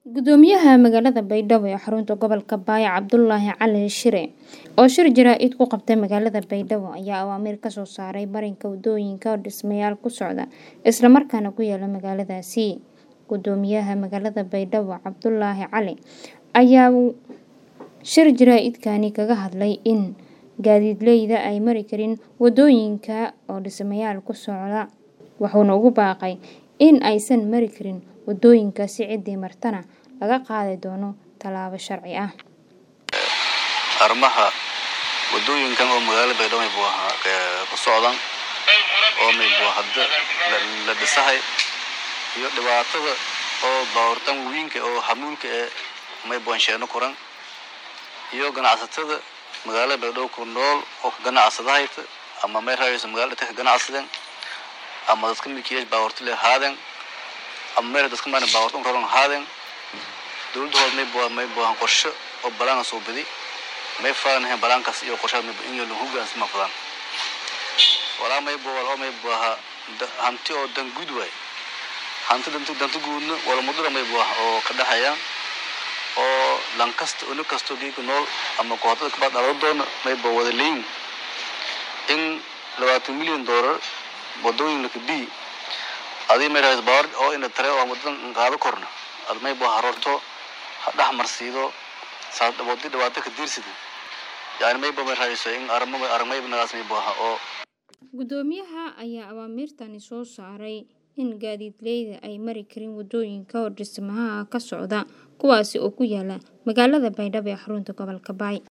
Gudoomiyaha magaalada Baydhabo ee xarunta gobolka Baayo Cabdulaahi Cali Shire oo shir jaraa'id ku qabtay magaalada Baydhabo ayaa awaamiir ka soo saaray marinka wadooyinka oo dhismayaal ku socda isla markaana ku yaala magaaladaasi. Gudoomiyaha magaalada Baydhabo Cabdulaahi Cali ayaa shir jaraa'idkani kaga hadlay in gaadiidleyda ay mari karin wadooyinka oo dhismayaal ku socda, wuxuuna ugu baaqay in aysan mari karin wadooyinkaasi ciddii martana laga qaadi doono tallaabo sharci ah. arrimaha wadooyinkan oo magaalada baydhabo buu ahaa ku socdan oo may buu hadda la dhisahay iyo dhibaatada oo baawartan wawiinka oo hamuulka ee may buu ansheeno kuran iyo ganacsatada magaalada baydhabo ku nool oo ka ganacsadahayta ama may raayayso magaalada ka ganacsadeen ama dadka milkiilayaasha baawarta leh haadeen ama meel dadka maana baawarta un raran haadeen dowladda hood may buu may buu qorshe oo balaana soo bidi may faanahay balaankaas iyo qorshaha may in la hoggaansan ma fadaan walaa may buu walaa may buu ahaa hanti oo dan guud waay hanti danta danta guudna wala mudura may buu oo ka dhaxayaan oo lankasta uni kasto geeka nool ama kooxdada kabaa dhalo doona may buu wada leeyin in labaatan milyan doolar wadooyin laka bii adii may raayis baawar oo ina tare oo wadadan qaado korna ad may buu harorto dhex marsiido saas wadi dhibaato ka diirsida yani may buu may raayso in arimo armay nagaas may buu ahaa oo Gudoomiyaha ayaa awaamiirtani soo saaray in gaadiidleyda ay mari karin wadooyinka oo dhismaha ka socda kuwaasi oo ku yaala magaalada Baydhabo ee xarunta gobolka Baay.